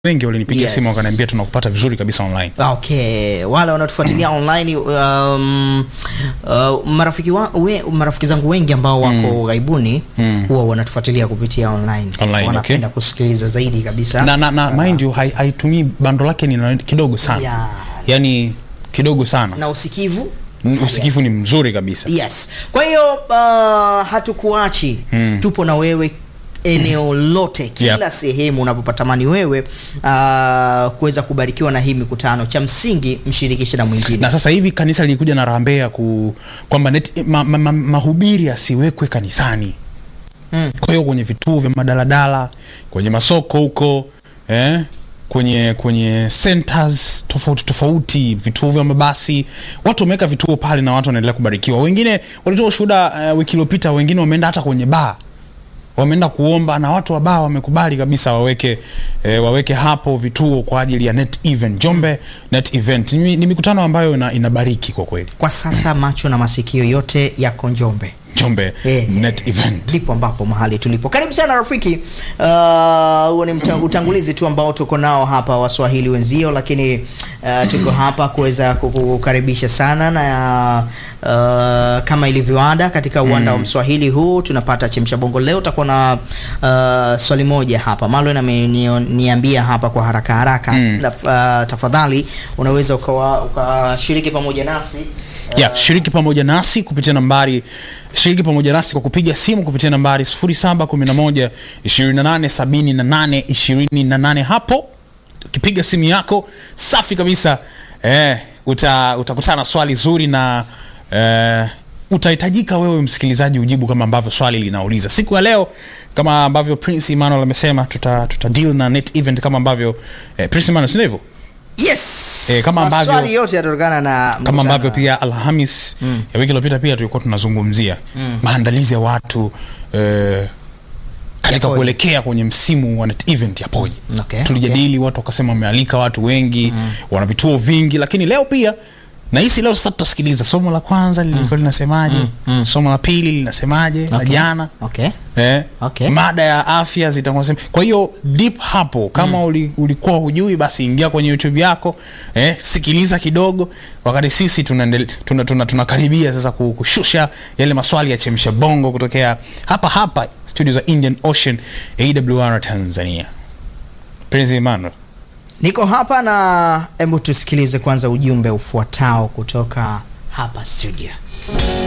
wengi walinipigia Yes. simu wakaniambia tunakupata vizuri kabisa online. Okay, wale wanaotufuatilia online um, uh, marafiki wa, we, marafiki zangu wengi ambao wako ghaibuni Mm. huwa wanatufuatilia kupitia online. Online, Wanapenda okay. kusikiliza zaidi kabisa. Na, na, na mind you hai- haitumii bando lake ni na- kidogo sana. Yeah. Yaani kidogo sana. na usikivu Usikivu ni mzuri kabisa. yes kwa hiyo uh, hatukuachi Mm. tupo na wewe eneo lote kila Yep. sehemu unapopatamani wewe uh, kuweza kubarikiwa na hii mikutano cha msingi mshirikishe na mwingine na sasa hivi kanisa lilikuja na rambe ya ku kwamba net- ma, ma, ma, mahubiri yasiwekwe kanisani Mm. kwa hiyo kwenye vituo vya madaladala kwenye masoko huko eh? kwenye kwenye centers tofauti tofauti vituo vya mabasi watu wameweka vituo pale na watu wanaendelea kubarikiwa wengine walitoa ushuhuda uh, wiki iliyopita wengine wameenda hata kwenye baa wameenda kuomba na watu wa baa wamekubali kabisa waweke eh, waweke hapo vituo kwa ajili ya net event Njombe net event ni, ni mikutano ambayo ina, inabariki kwa kweli kwa sasa macho na masikio yote yako njombe Njombe Eh, net event ndipo ambapo mahali tulipo karibu sana rafiki Uh, huo ni mta- utangulizi tu ambao tuko nao hapa waswahili wenzio lakini uh, tuko hapa kuweza kukukaribisha sana na uh, kama ilivyoada katika uwanda wa mswahili huu tunapata chemsha bongo leo utakuwa na uh, swali moja hapa malwen ameniambia hapa kwa haraka haraka Mm. Na, uh, tafadhali unaweza ukawa- ukashiriki pamoja nasi ya shiriki pamoja nasi kupitia nambari shiriki pamoja nasi kwa kupiga simu kupitia nambari 0711 2878 28 hapo ukipiga simu yako safi kabisa eh, uta, utakutana na swali zuri na eh, utahitajika wewe msikilizaji ujibu kama ambavyo swali linauliza siku ya leo kama ambavyo prince emmanuel amesema tuta, tuta deal na net event kama ambavyo eh, prince emmanuel sio hivyo yes Eh, kama ambavyo- maswali yote yatatokana na kama mkutano. ambavyo pia alhamis mm. ya wiki iliyopita pia tulikuwa tunazungumzia mm. maandalizi ya watu eh, katika Yapoje? kuelekea kwenye msimu wa net event yapoje Okay, tulijadili watu wakasema wamealika watu wengi mm. wana vituo vingi lakini leo pia nahisi leo sasa tutasikiliza somo la kwanza lilikuwa linasemaje mm. somo la pili linasemaje la Okay. jana okay Eh, Okay. mada ya afya zitakuwa sema. Kwa hiyo deep hapo kama mm. uli, ulikuwa hujui basi ingia kwenye YouTube yako eh, sikiliza kidogo wakati sisi tunakaribia tuna, tuna, tunakaribia sasa ku- kushusha yale maswali ya chemsha bongo kutokea hapa hapa studio za Indian Ocean AWR Tanzania. Prince Emmanuel. niko hapa na hebu tusikilize kwanza ujumbe ufuatao kutoka hapa studio